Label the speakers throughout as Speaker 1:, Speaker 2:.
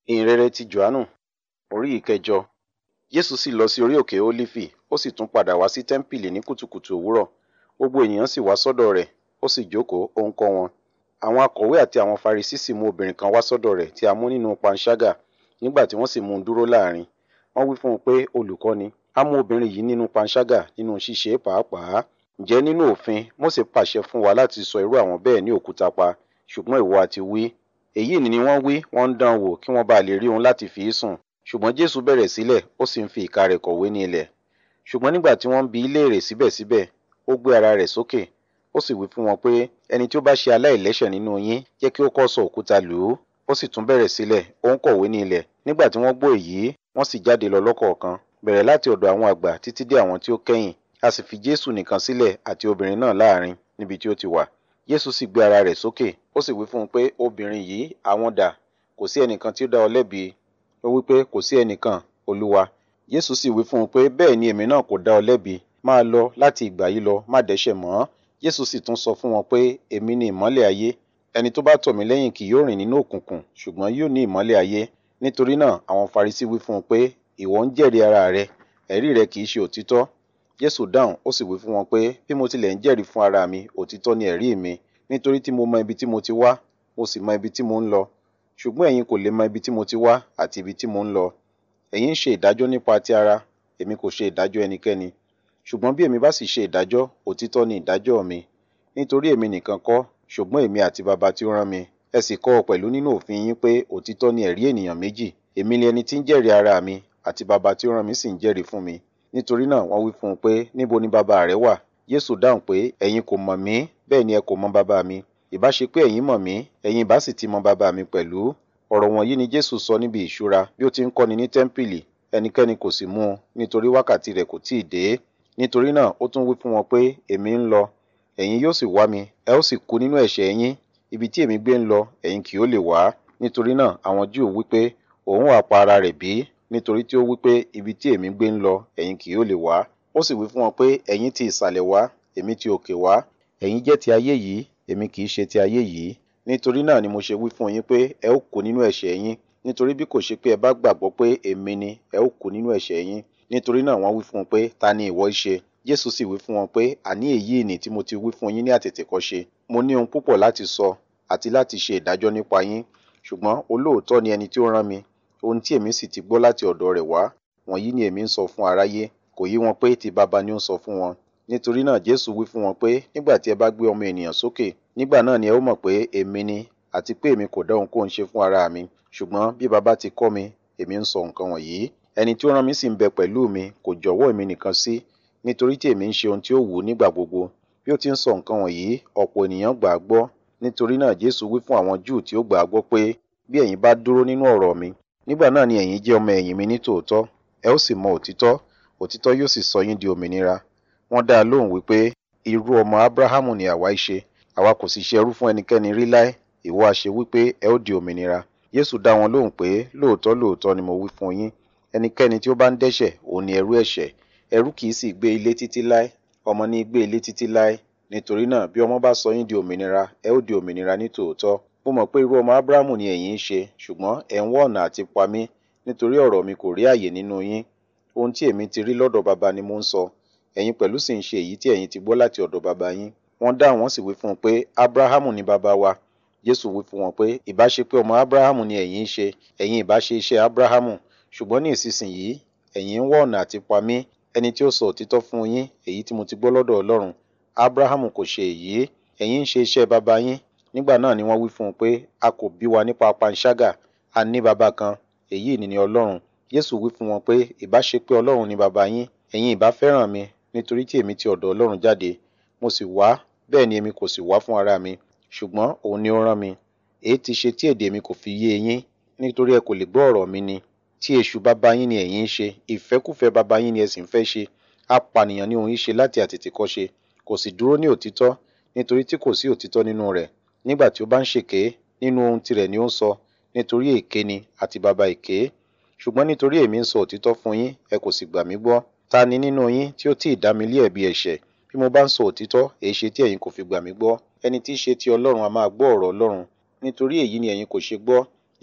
Speaker 1: ìhìnrere ti johannu orí ìkẹjọ jésù sì lọ sí orí òkè ólífì ó sì tún padà wá sí tẹ́ḿpìlì ní kùtùkùtù òwúrọ̀ gbogbo ènìyàn sì wá sọ́dọ̀ rẹ̀ ó sì jókòó ó ń kọ́ wọn àwọn akọ̀wé àti àwọn farisí sì mú obìnrin kan wá sọ́dọ̀ rẹ̀ tí a mú nínú panṣágà nígbà tí wọ́n sì mú un dúró láàrin wọ́n wí fún un pé olùkọ́ni a mú obìnrin yìí nínú panṣágà nínú ṣíṣe pàápàá ǹjẹ́ nínú òfin mósè pàṣẹ fún wa láti sọ irú àwọn bẹ́ẹ̀ ní òkúta pa ṣùgbọ́n ìwọ àti wí èyí ni wọ́n wí wọ́n ń dán wò kí wọ́n bá lè rí òun láti fi í sùn ṣùgbọ́n jésù bẹ̀rẹ̀ sílẹ̀ ó sì ń fi ìka rẹ̀ kọ̀wé ní ilẹ̀ ṣùgbọ́n nígbà tí wọ́n ń bi í léèrè síbẹ̀síbẹ̀ ó gbé ara rẹ̀ sókè ó sì wí fún wọn pé ẹni tí ó bá ṣe aláìlẹ́ṣẹ̀ nínú yín jẹ́ kí ó kọ́ sọ òkúta lù ú ó sì tún bẹ̀rẹ̀ sílẹ̀ ó ń kọ̀wé ní ilẹ̀ nígbà tí wọ́n gbọ́ èyí wọ́n sì jáde lọ lọ́kọ̀ọ̀kan bẹ̀rẹ̀ láti ọ̀dọ̀ àwọn àgbà títí dé àwọn tí ó kẹ́yìn a sì fi jésù nìkan sílẹ̀ àti obìnrin náà láàrin níbi tí ó ti wà jésù sì gbé ara rẹ̀ sókè ó sì wí fún un pé obìnrin yìí àwọn dà kò sí ẹnìkan tí ó dá ọ lẹ́bi ó wí pé kò sí ẹnìkan olúwa jésù sì wí fún un pé bẹ́ẹ̀ ni èmi náà kò dá ọ lẹ́bi máa lọ láti ìgbà yìí lọ má dẹ́ṣẹ̀ mọ́ jésù sì tún sọ fún wọn pé èmi ni ìmọ́lẹ̀ ayé ẹni tó bá tọ̀ mí lẹ́yìn kì yóò rìn nínú òkùnkùn ṣùgbọ́n yóò ní ìmọ́lẹ̀ ayé nítorí náà àwọn farisí wí fún un pé ìwọ ń jẹ́rìí ara rẹ ẹ̀rí rẹ kì í ṣe òtítọ́ jésù dáhùn ó sì wí fún wọn pé bí mo tilẹ̀ ń jẹ́rìí fún ara mi òtítọ́ ni ẹ̀rí mi nítorí tí mo mọ ibi tí mo ti wá mo sì mọ ibi tí mo ń lọ ṣùgbọ́n ẹ̀yin kò lè mọ ibi tí mo ti wá àti ibi tí mo ń lọ ẹ̀yin ń ṣe ìdájọ́ nípa ti ara èmi kò ṣe ìdájọ́ ẹnikẹ́ni ṣùgbọ́n bí èmi bá sì ṣe ìdájọ́ òtítọ́ ni ìdájọ́ mi nítorí èmi nìkan kọ́ ṣùgbọ́n èmi àti baba tí ó rán mi ẹ sì kọ́ ọ pẹ̀lú nínú òfin yín pé òtítọ́ ni ẹ̀rí ènìyàn méjì èmi ni ẹni tí ń jẹ́rìí ara mi àti baba tí ó rán mi sì ń jẹ́rìí fún mi nítorí náà wọ́n wí fún un pé níbo ni baba rẹ wà Jésù dáhùn pé ẹ̀yin kò mọ̀ mí bẹ́ẹ̀ ni ẹ kò mọ̀ baba mi ìbá ṣe pé ẹ̀yin mọ̀ mí ẹ̀yin ìbá sì ti mọ̀ baba mi pẹ̀lú ọ̀rọ̀ wọ̀nyí ni Jésù sọ níbi ìṣúra bí ó ti ń kọ́ni ní tẹ́ḿpìlì ẹnikẹ́ni kò sì mú un nítorí wákàtí rẹ̀ kò tíì dé nítorí náà ó tún wí fún wọn pé èmi ń lọ ẹ̀yin yóò sì wá mi ẹ ó sì kú nínú ẹ̀ṣẹ̀ yín ibi tí èmi gbé ń lọ ẹ̀yin kì yóò lè wá nítorí náà àwọn Júù wí pé òun wà pa ara rẹ̀ bí nítorí tí ó wí pé ibi tí èmi gbé ń lọ ẹ̀yin kì yóò lè wá ó sì wí fún wọn pé ẹ̀yin ti ìsàlẹ̀ wá èmi ti òkè wá ẹ̀yin jẹ́ ti ayé yìí èmi kì í ṣe ti ayé yìí nítorí náà ni mo ṣe wí fún yín pé ẹ ó kú nínú ẹ̀ṣẹ̀ yín nítorí bí kò ṣe pé ẹ bá gbàgbọ́ pé èmi ni ẹ ó kú nínú ẹ̀ṣẹ̀ yín nítorí náà wọ́n wí fún un pé ta ni ìwọ ṣe Jésù sì wí fún wọn pé àní èyí ni tí mo ti wí fún yín ní àtètèkọ́ṣe mo ní ohun púpọ̀ láti sọ àti láti ṣe ìdájọ́ nípa yín ṣùgbọ́n olóòótọ́ ni ẹni tí ó rán mi ohun tí èmi sì ti gbọ́ láti ọ̀dọ̀ rẹ̀ wá wọ̀nyí ni èmi ń sọ fún aráyé kò yí wọn pé ti baba ni ó ń sọ fún wọn nítorí náà Jésù wí fún wọn pé nígbà tí ẹ bá gbé ọmọ ènìyàn sókè nígbà náà ni ẹ ó mọ̀ pé èmi ni àti pé èmi kò dá ohunkóhun ṣe fún ara mi ṣùgbọ́n bí baba ti kọ́ mi èmi ń sọ nǹkan wọ̀nyí ẹni tí ó rán mi sì ń bẹ pẹ̀lú mi kò jọ̀wọ́ èmi nìkan sí nítorí tí èmi ń ṣe ohun tí ó wù ú nígbà gbogbo bí ó ti ń sọ nǹkan wọ̀nyí ọ̀pọ̀ ènìyàn gbà á gbọ́ nítorí náà Jésù wí fún àwọn Júù tí ó gbà á gbọ́ pé bí ẹ̀yin bá dúró nínú ọ̀rọ̀ mi nígbà náà ni ẹ̀yin jẹ́ ọmọ ẹ̀yìn mi ní tòótọ́ ẹ ó sì mọ òtítọ́ òtítọ́ yóò sì sọ yín di òmìnira wọ́n dá a lóhùn wípé irú ọmọ Ábúráhámù ni àwa í ṣe àwa kò sì ṣe ẹrú fún ẹnikẹ́ni rí láé ìwọ a ṣe wípé ẹ ó di òmìnira Jésù dá wọn lóhùn pé lóòótọ́ lóòótọ́ ni mo wí fún yín ẹnikẹ́ni tí ó bá ń dẹ́ṣẹ̀ òun ni ẹrú ẹ̀ṣẹ̀ ẹrú kì í sì gbé ilé títí láé ọmọ ní gbé ilé títí láé nítorí náà bí ọmọ bá sọ yín di òmìnira ẹ ó di òmìnira ní tòótọ́ mo mọ̀ pé irú ọmọ Ábúráhámù ni ẹ̀yin ń ṣe ṣùgbọ́n ẹ̀ ń wá ọ̀nà àti pa mí nítorí ọ̀rọ̀ mi kò rí àyè nínú yín ohun tí èmi ti rí lọ́dọ̀ baba ni mo ń sọ ẹ̀yin pẹ̀lú sì ń ṣe èyí tí ẹ̀yin ti gbọ́ láti ọ̀dọ̀ baba yín wọ́n dáhùn wọ́n sì wí fún un pé Ábúráhámù ni baba wa Jésù wí fún wọn pé ìbá ṣe pé ọmọ Ábúráhámù ni ẹ̀yin ń ṣe ẹ̀yin ìbá ṣe iṣẹ́ Ábúráhámù ṣùgbọ́n ní ìsinsìnyí ẹ̀yin ń wá ọ̀nà àti pa mí ẹni tí ó sọ òtítọ́ fún yín èyí tí mo ti gbọ́ lọ́dọ̀ Ọlọ́run Ábúráhámù kò ṣe èyí ẹ̀yin ń ṣe iṣẹ́ baba yín nígbà náà ni wọ́n wí fún un pé a kò bí wa nípa panṣágà a ní baba kan èyí ni ni Ọlọ́run Jésù wí fún wọn pé ìbá ṣe pé Ọlọ́run ni baba yín ẹ̀yin ìbá fẹ́ràn mi nítorí tí èmi ti ọ̀dọ̀ Ọlọ́run jáde mo sì wá bẹ́ẹ̀ ni èmi kò sì wá fún ara mi ṣùgbọ́n òun ni ó rán mi èyí ti ṣe tí èdè mi kò fi yé yín nítorí ẹ kò lè gbọ́ ọ̀rọ̀ mi ni tí èṣù baba yín ni ẹ̀yin ń ṣe ìfẹ́kùfẹ́ baba yín ni ẹ sì ń fẹ́ ṣe apànìyàn ni òun ń ṣe láti àtètèkọ́ṣe kò sì dúró ní òtítọ́ nítorí tí kò sí òtítọ́ nínú rẹ̀ nígbà tí ó bá ń ṣèké nínú ohun tirẹ̀ ni ó ń sọ nítorí èké ni àti baba èké ṣùgbọ́n nítorí èmi ń sọ òtítọ́ fún yín ẹ kò sì gbà mí gbọ́ ta ni nínú yín tí ó tí ì dá mi lé ẹ̀bi ẹ̀ṣẹ̀ bí mo bá ń sọ òtítọ́ èé ṣe tí ẹ̀yin kò fi gbà mí gbọ́ ẹni tí í ṣe ti Ọlọ́run a máa gbọ́ ọ̀rọ̀ Ọlọ́run nítorí èyí ni ẹ̀yin kò ṣe gbọ́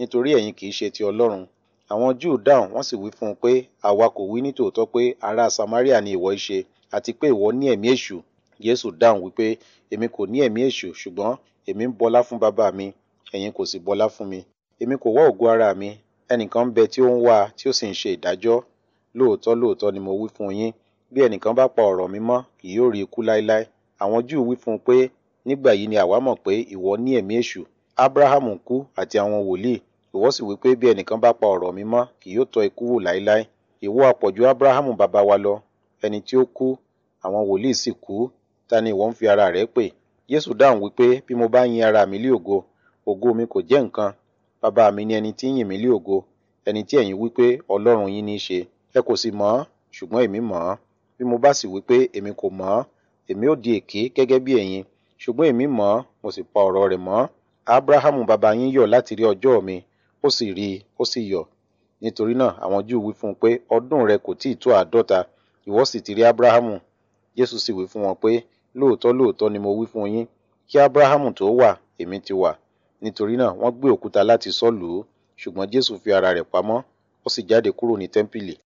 Speaker 1: nítorí ẹ̀yin kì í ṣe ti ọlọ́run àwọn júù dáhùn wọ́n sì wí fún un pé àwa kò wí ní tòótọ́ pé ará samaria ni ìwọ í ṣe àti pé ìwọ ní ẹ̀mí èṣù jésù dáhùn wípé èmi kò ní ẹ̀mí èṣù ṣùgbọ́n èmi ń bọlá fún bàbá mi ẹ̀yin kò sì bọlá fún mi èmi kò wá ògo ara mi ẹnìkan ń bẹ tí ó ń wá tí ó sì ń ṣe ìdájọ́ lóòótọ́ lóòótọ́ ni mo wí fún yín bí ẹnìkan bá pa ọ̀rọ̀ mi mọ́ kì yóò rí ikú láéláé àwọn júù wí fún un pé nígbà yìí ni àwa mọ̀ pé ìwọ ní ẹ̀mí èṣù abrahamu kú àti àwọn wòlíì ìwọ sì wí pé bí ẹnìkan bá pa ọ̀rọ̀ mi mọ́ kì yóò tọ́ ikú wò láéláé ìwọ àpọ̀jù abrahamu bàbá wa lọ ẹni tí ó kú àwọn wòlíì sì kú ta ni ìwọ ń fi ara rẹ pè Jésù dáhùn wípé bí mo bá yin ara mi lé ògo ògo mi kò jẹ́ nǹkan bàbá mi ni ẹni tí ń yìn mí lé ògo ẹni tí ẹ̀yin wípé ọlọ́run yín ní í ṣe ẹ kò sì mọ̀ ọ́ ṣùgbọ́n èmi mọ̀ ọ́ bí mo bá sì wípé èmi kò mọ̀ ọ́ èmi ó di èké gẹ́gẹ́ bí ẹ̀yin ṣùgbọ́n èmi mọ̀ ọ́ mo sì pa ọ̀rọ̀ rẹ̀ mọ́ abrahamu bàbá yín yọ̀ láti rí ọjọ́ mi ó sì rí i ó sì yọ̀ nítorí náà àwọn júù wí fún un pé ọdún rẹ kò tíì tó àádọ́ta ìwọ sì ti rí abrahamu jésù sì wí fún wọn pé lóòótọ́ lóòótọ́ ni mo wí fún yín kí abrahamu tó wà èmi ti wà nítorí náà wọ́n gbé òkúta láti sọ́ lù ú ṣùgbọ́n jésù fi ara rẹ̀ pamọ́ ó sì jáde kúrò ní tẹ́ḿpìlì